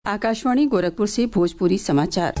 आकाशवाणी गोरखपुर से भोजपुरी समाचार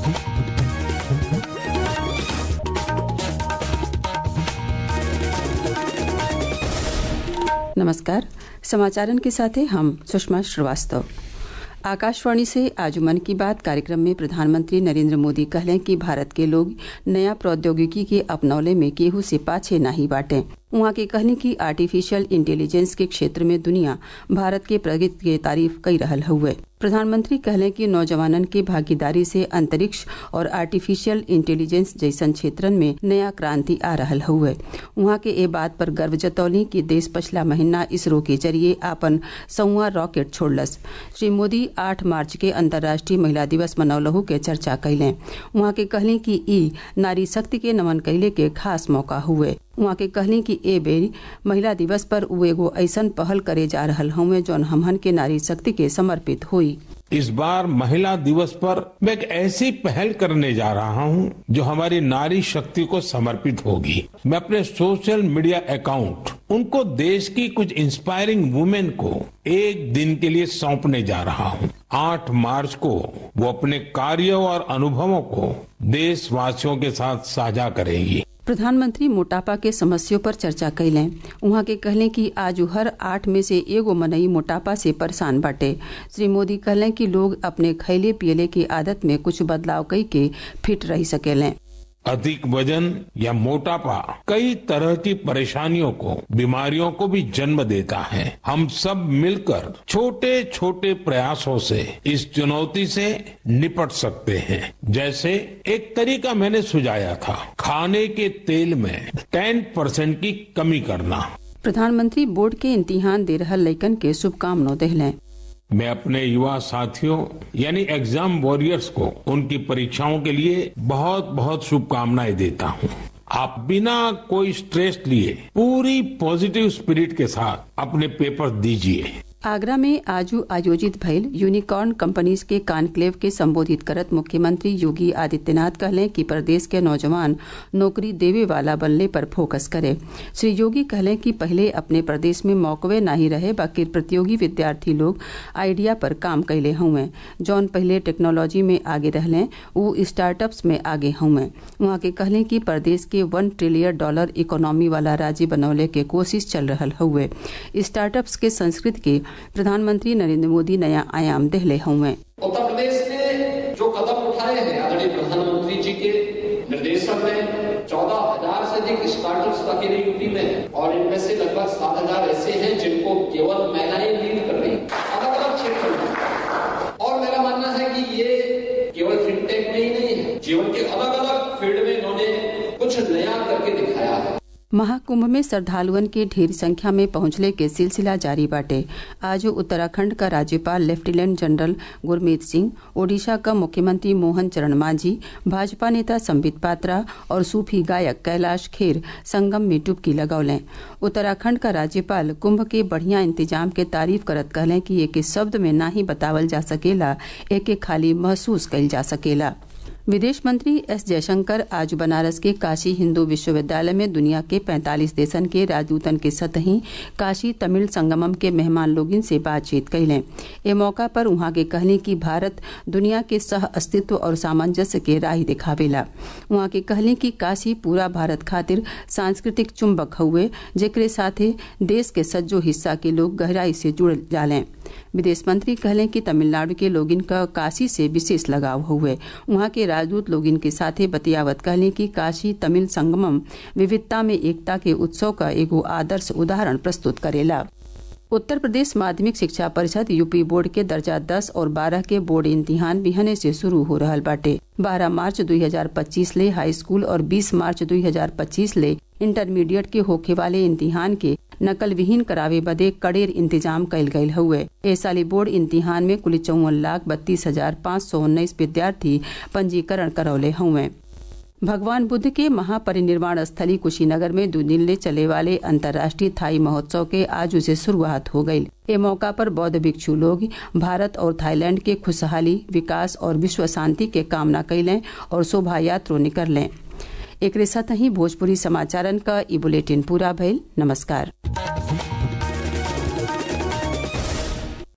नमस्कार समाचारन के साथ हैं हम सुषमा श्रीवास्तव आकाशवाणी से आज मन की बात कार्यक्रम में प्रधानमंत्री नरेंद्र मोदी कहलें कि भारत के लोग नया प्रौद्योगिकी के अपनौले में केहू से पाछे नाही बाटे उहाँ के कहने की आर्टिफिशियल इंटेलिजेंस के क्षेत्र में दुनिया भारत के प्रगति के तारीफ कई रहल हुए प्रधानमंत्री कहलें कि नौजवानन के भागीदारी से अंतरिक्ष और आर्टिफिशियल इंटेलिजेंस जैसन क्षेत्रन में नया क्रांति आ रहल हुए उहाँ के ए बात पर गर्व जतौली कि देश पछला महीना इसरो के जरिए आपन सौवा रॉकेट छोड़लस श्री मोदी आठ मार्च के अंतर्राष्ट्रीय महिला दिवस मनौलहू के चर्चा कैलें उहाँ के कहली कि ई नारी शक्ति के नमन कैले के खास मौका हुए उहाँ के कहली कि ए बेर महिला दिवस पर उ एगो ऐसन पहल करे जा रहल हउवे जौन हमहन के नारी शक्ति के समर्पित हुई इस बार महिला दिवस पर मैं एक ऐसी पहल करने जा रहा हूं जो हमारी नारी शक्ति को समर्पित होगी मैं अपने सोशल मीडिया अकाउंट उनको देश की कुछ इंस्पायरिंग वुमेन को एक दिन के लिए सौंपने जा रहा हूं आठ मार्च को वो अपने कार्यों और अनुभवों को देशवासियों के साथ साझा करेंगी प्रधानमंत्री मोटापा के समस्यों पर चर्चा कैलें उहाँ के कहलें कि आज हर आठ में से एगो मनई मोटापा से परेशान बाटे श्री मोदी कहलें कि लोग अपने खैले पियले की आदत में कुछ बदलाव कई के फिट रह सकेलें अधिक वजन या मोटापा कई तरह की परेशानियों को बीमारियों को भी जन्म देता है हम सब मिलकर छोटे छोटे प्रयासों से इस चुनौती से निपट सकते हैं जैसे एक तरीका मैंने सुझाया था खाने के तेल में टेन परसेंट की कमी करना प्रधानमंत्री बोर्ड के इम्तिहान दे रहल लैकन के शुभकामना देहलें मैं अपने युवा साथियों यानी एग्जाम वॉरियर्स को उनकी परीक्षाओं के लिए बहुत बहुत शुभकामनाएं देता हूं आप बिना कोई स्ट्रेस लिए पूरी पॉजिटिव स्पिरिट के साथ अपने पेपर दीजिए आगरा में आजू आयोजित भइल यूनिकॉर्न कंपनीज के कॉन्क्लेव के संबोधित करत मुख्यमंत्री योगी आदित्यनाथ कहलें कि प्रदेश के नौजवान नौकरी देवे वाला बनने पर फोकस करे श्री योगी कहलें कि पहले अपने प्रदेश में मौकवे नहीं रहे बाकी प्रतियोगी विद्यार्थी लोग आइडिया पर काम कैले हुए जौन पहले टेक्नोलॉजी में आगे रहलें उ स्टार्टअप्स में आगे हुए वहाँ के कहलें कि प्रदेश के वन ट्रिलियन डॉलर इकोनॉमी वाला राज्य बनौले के कोशिश चल रहा हुए स्टार्टअप्स के संस्कृति के प्रधानमंत्री नरेंद्र मोदी नया आयाम देहले हुए उत्तर प्रदेश ने जो कदम उठाए हैं आदरणीय प्रधानमंत्री जी के निर्देशन में चौदह हजार से अधिक स्टार्टअप्स अकेले यूपी में और इनमें से लगभग सात हजार ऐसे हैं जिनको केवल महिलाएं लीड कर रही अलग अलग क्षेत्रों में और मेरा मानना है कि ये केवल फिनटेक में ही नहीं है जीवन के अलग अलग फील्ड में इन्होंने कुछ नया करके दिखाया है महाकुंभ में श्रद्धालुअन के ढेर संख्या में पहुंचले के सिलसिला जारी बाटे आज उत्तराखंड का राज्यपाल लेफ्टिनेंट जनरल गुरमीत सिंह ओडिशा का मुख्यमंत्री मोहन चरण मांझी भाजपा नेता संबित पात्रा और सूफी गायक कैलाश खेर संगम में डुबकी लगौलें उत्तराखंड का राज्यपाल कुंभ के बढ़िया इंतजाम के तारीफ करत कहलें कि एक शब्द में ना ही बतावल जा सकेला एक खाली महसूस कइल जा सकेला विदेश मंत्री एस जयशंकर आज बनारस के काशी हिंदू विश्वविद्यालय में दुनिया के 45 देशन के राजदूतन के सतही काशी तमिल संगमम के मेहमान लोगिन से बातचीत कैलें ए मौका पर उहाँ के कहली कि भारत दुनिया के सह अस्तित्व और सामंजस्य के राह दिखावेला उहाँ के कहली कि काशी पूरा भारत खातिर सांस्कृतिक चुंबक हुए जेकरे साथे देश के सज्जो हिस्सा के लोग गहराई से जुड़ जालें विदेश मंत्री कहलें कि तमिलनाडु के लोगिन का काशी से विशेष लगाव हुए वहां के राजदूत लोगिन के साथे बतियावत कहलें कि काशी तमिल संगमम विविधता में एकता के उत्सव का एगो आदर्श उदाहरण प्रस्तुत करेला उत्तर प्रदेश माध्यमिक शिक्षा परिषद यूपी बोर्ड के दर्जा 10 और 12 के बोर्ड इम्तिहान बिहने से शुरू हो रहा बाटे 12 मार्च 2025 ले हाई स्कूल और 20 मार्च 2025 ले इंटरमीडिएट के होखे वाले इम्तिहान के नकल विहीन करावे बदे कड़ेर इंतजाम कयल गयल हुए ए साली बोर्ड इम्तिहान में कुल चौवन लाख बत्तीस हजार पाँच सौ उन्नीस विद्यार्थी पंजीकरण करौले हुए भगवान बुद्ध के महापरिनिर्वाण स्थली कुशीनगर में दो दिन ले चले वाले अंतर्राष्ट्रीय थाई महोत्सव के आज से शुरुआत हो गई ए मौका पर बौद्ध भिक्षु लोग भारत और थाईलैंड के खुशहाली विकास और विश्व शांति के कामना कैलें और शोभा यात्रो निकलें एक साथ ही भोजपुरी समाचारन का ई बुलेटिन पूरा भइल नमस्कार